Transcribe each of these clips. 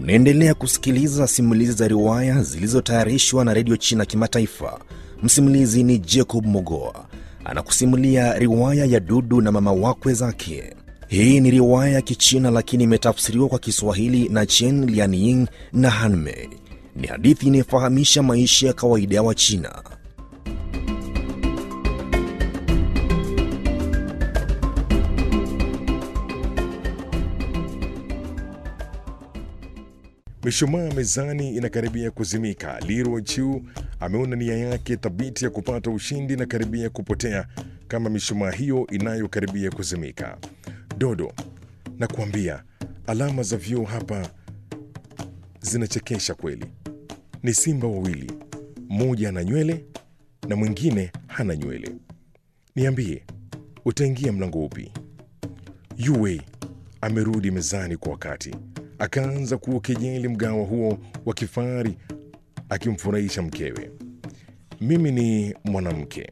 Unaendelea kusikiliza simulizi za riwaya zilizotayarishwa na redio China Kimataifa. Msimulizi ni Jacob Mogoa anakusimulia riwaya ya Dudu na mama wakwe zake. Hii ni riwaya ya Kichina lakini imetafsiriwa kwa Kiswahili na Chen Lianying na Hanmei. Ni hadithi inayofahamisha maisha ya kawaida ya Wachina. Mishumaa mezani inakaribia kuzimika. Liro Chiu ameona nia yake thabiti ya kupata ushindi na karibia kupotea kama mishumaa hiyo inayokaribia kuzimika. Dodo, nakuambia alama za vyoo hapa zinachekesha kweli. Ni simba wawili, mmoja ana nywele na mwingine hana nywele. Niambie, utaingia mlango upi? Yue amerudi mezani kwa wakati akaanza kuukejeli mgawa huo wa kifahari akimfurahisha mkewe. Mimi ni mwanamke,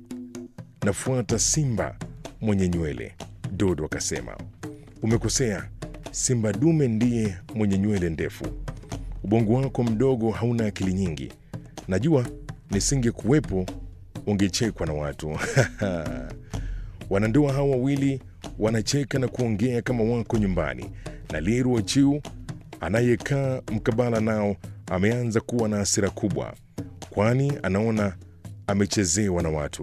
nafuata simba mwenye nywele, Dodo akasema. Umekosea, simba dume ndiye mwenye nywele ndefu. Ubongo wako mdogo hauna akili nyingi. Najua nisingekuwepo ungechekwa na watu. Wanandoa hawa wawili wanacheka na kuongea kama wako nyumbani na Liru Chiu anayekaa mkabala nao ameanza kuwa na hasira kubwa, kwani anaona amechezewa na watu,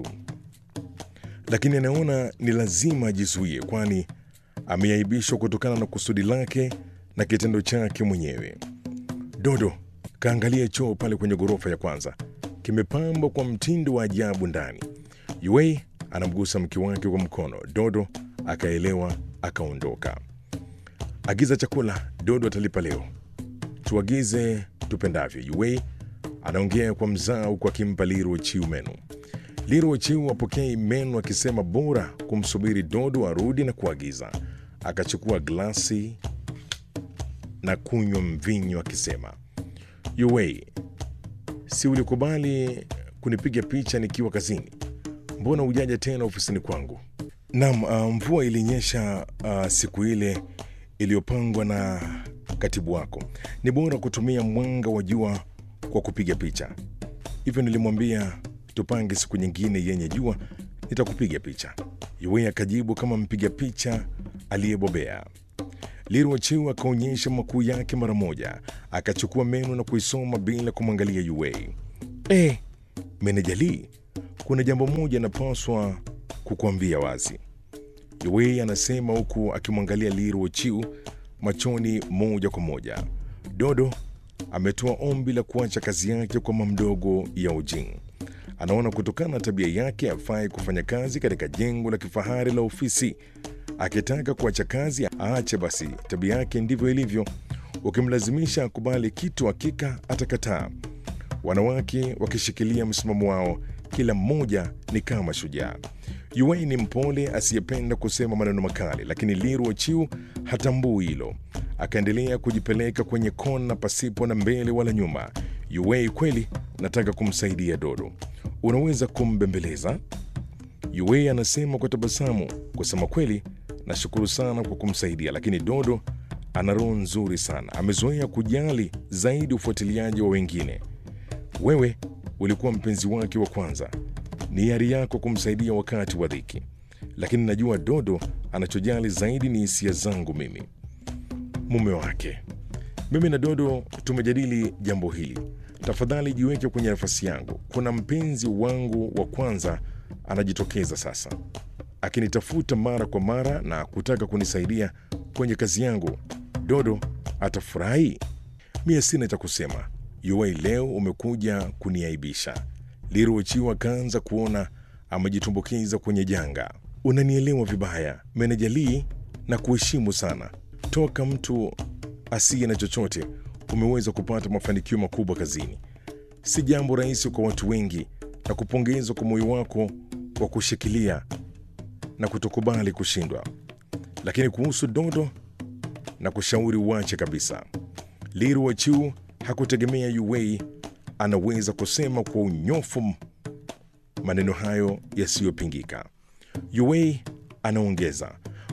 lakini anaona ni lazima ajizuie, kwani ameaibishwa kutokana na kusudi lake na kitendo chake mwenyewe. Dodo kaangalia choo pale kwenye ghorofa ya kwanza, kimepambwa kwa mtindo wa ajabu ndani. Yue anamgusa mke wake kwa mkono. Dodo akaelewa, akaondoka. Agiza chakula, Dodo atalipa leo. Tuagize tupendavyo. Yue anaongea kwa mzaa huku akimpa Liru Chiu menu. Liru Chiu apokei menu akisema bora kumsubiri Dodo arudi na kuagiza. Akachukua glasi na kunywa mvinyo akisema, Yue, si ulikubali kunipiga picha nikiwa kazini? Mbona hujaja tena ofisini kwangu? Naam, uh, mvua ilinyesha uh, siku ile iliyopangwa na katibu wako. Ni bora kutumia mwanga wa jua kwa kupiga picha. Hivyo nilimwambia tupange siku nyingine yenye jua, nitakupiga picha. Yue akajibu kama mpiga picha aliyebobea. Liru Chiu akaonyesha makuu yake mara moja, akachukua menu na kuisoma bila kumwangalia Yue. Eh, meneja Lee, kuna jambo moja napaswa kukuambia wazi. Yue anasema huku akimwangalia Liru Chiu machoni moja kwa moja. Dodo ametoa ombi la kuacha kazi yake kwa mamdogo Yao Jing. Anaona kutokana na tabia yake afai kufanya kazi katika jengo la kifahari la ofisi. Akitaka kuacha kazi aache basi, tabia yake ndivyo ilivyo. Ukimlazimisha akubali kitu, hakika atakataa. Wanawake wakishikilia msimamo wao, kila mmoja ni kama shujaa. Yue ni mpole asiyependa kusema maneno makali, lakini Liru Chiu hatambui hilo. Akaendelea kujipeleka kwenye kona pasipo na mbele wala nyuma. Yue, kweli nataka kumsaidia Dodo, unaweza kumbembeleza? Yue anasema kwa tabasamu. Kusema kweli, nashukuru sana kwa kumsaidia, lakini Dodo ana roho nzuri sana, amezoea kujali zaidi ufuatiliaji wa wengine. Wewe ulikuwa mpenzi wake wa kwanza ni hiari yako kumsaidia wakati wa dhiki, lakini najua Dodo anachojali zaidi ni hisia zangu mimi, mume wake. Mimi na Dodo tumejadili jambo hili. Tafadhali jiweke kwenye nafasi yangu. Kuna mpenzi wangu wa kwanza anajitokeza sasa, akinitafuta mara kwa mara na kutaka kunisaidia kwenye kazi yangu. Dodo atafurahi? Mie sina cha kusema. Yue, leo umekuja kuniaibisha. Liru Chiu akaanza kuona amejitumbukiza kwenye janga. Unanielewa vibaya, meneja Lee, na kuheshimu sana. Toka mtu asiye na chochote umeweza kupata mafanikio makubwa kazini. Si jambo rahisi kwa watu wengi, na kupongezwa kwa moyo wako wa kushikilia na kutokubali kushindwa. Lakini kuhusu Dodo na kushauri uache kabisa. Liru Chiu hakutegemea Yue anaweza kusema kwa unyofu maneno hayo yasiyopingika. Yue anaongeza,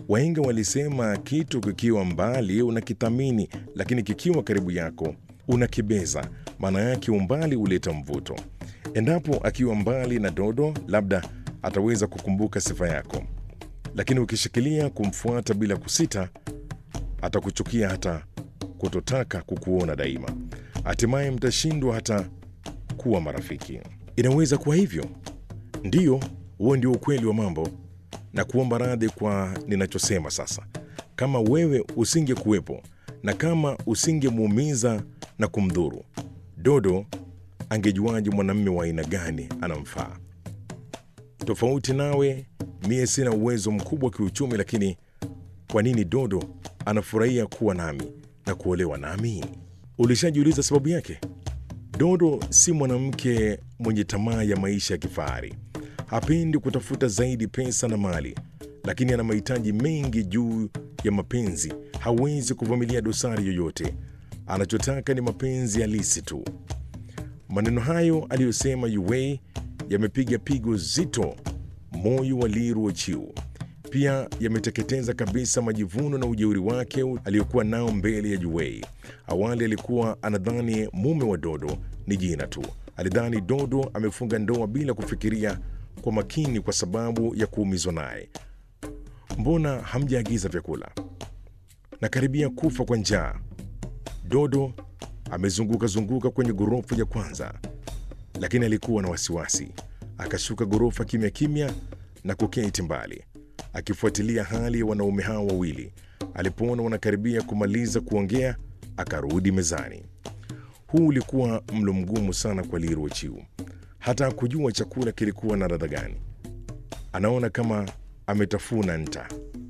Wahenga walisema kitu kikiwa mbali unakithamini, lakini kikiwa karibu yako unakibeza. Maana yake umbali huleta mvuto. Endapo akiwa mbali na Dodo, labda ataweza kukumbuka sifa yako, lakini ukishikilia kumfuata bila kusita, atakuchukia hata kutotaka kukuona daima. Hatimaye mtashindwa hata kuwa marafiki. Inaweza kuwa hivyo. Ndiyo, huo ndio ukweli wa mambo, na kuomba radhi kwa ninachosema sasa. Kama wewe usingekuwepo na kama usingemuumiza na kumdhuru, Dodo angejuaje mwanamume wa aina gani anamfaa? Tofauti nawe, mie sina uwezo mkubwa kiuchumi, lakini kwa nini Dodo anafurahia kuwa nami na kuolewa nami? Ulishajiuliza sababu yake? Dodo si mwanamke mwenye tamaa ya maisha ya kifahari. Hapendi kutafuta zaidi pesa na mali, lakini ana mahitaji mengi juu ya mapenzi. Hawezi kuvumilia dosari yoyote. Anachotaka ni mapenzi halisi tu. Maneno hayo aliyosema Yuwei yamepiga pigo zito moyo wa Liru Ochiu. Pia yameteketeza kabisa majivuno na ujeuri wake aliyokuwa nao mbele ya Yuwei. Awali alikuwa anadhani mume wa Dodo ni jina tu. Alidhani Dodo amefunga ndoa bila kufikiria kwa makini kwa sababu ya kuumizwa naye. Mbona hamjaagiza vyakula? Nakaribia kufa kwa njaa. Dodo amezunguka zunguka kwenye ghorofa ya kwanza, lakini alikuwa na wasiwasi. Akashuka ghorofa kimya kimya na kuketi mbali, akifuatilia hali ya wanaume hao wawili. Alipoona wanakaribia kumaliza kuongea, akarudi mezani. Huu ulikuwa mlo mgumu sana kwa Liru Ochiu. Hata hakujua chakula kilikuwa na ladha gani. Anaona kama ametafuna nta.